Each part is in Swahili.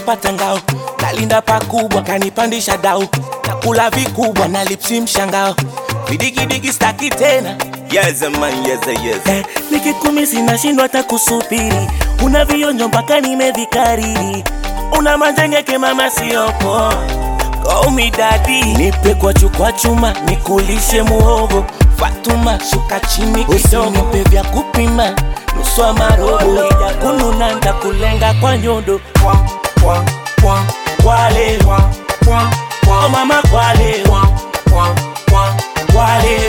nimepata ngao nalinda pakubwa kanipandisha dau nakula vikubwa na lipsi mshangao vidigidigi staki tena Yes, man, yes, yes. Eh, nikikumi sinashindwa hata kusubiri una vionjo mpaka nimevikariri una majengeke mama siopo komidadi nipe kwa chukwa chuma nikulishe muhogo fatuma shuka chini kidogo nipe vya kupima nuswa marobo ija kununa ndakulenga kwa nyondo kwale oh mama kwale kwale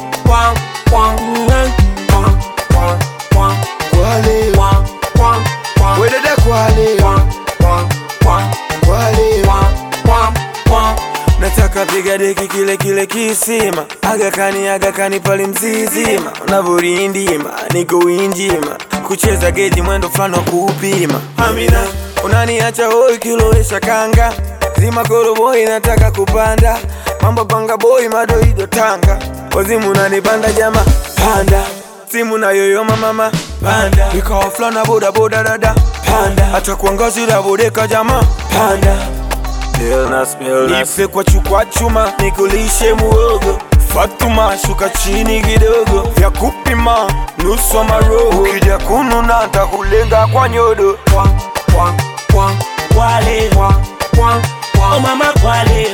Kwale, wedede kwale, kwale, nataka piga deki kile kile kisima agakani agakani pale mzizima unavyorindima niko winjima kucheza geji mwendo fulani wa kuupima amina unaniacha hoi kilowesha kanga zima koroboi nataka kupanda mambo panga boi madoido tanga wazimu unanipanda jama panda simu na yoyoma mama panda ikawa fulana boda boda dada panda hata kuangazira bodeka jama panda nipe kwa chukwa chuma nikulishe muogo Fatuma shuka chini kidogo vya kupima nusu wa maroho ukija kununa ntakulenga kwa nyodo kwale oh mama kwale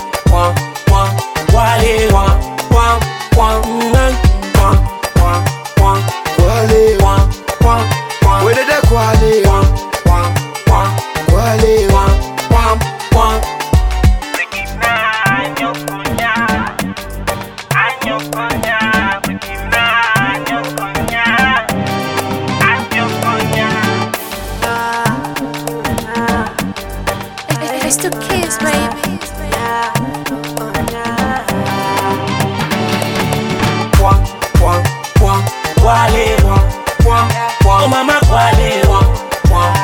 kwale kwale, wedede kwale, kwale, It's the kids, baby. kwale oh mama kwale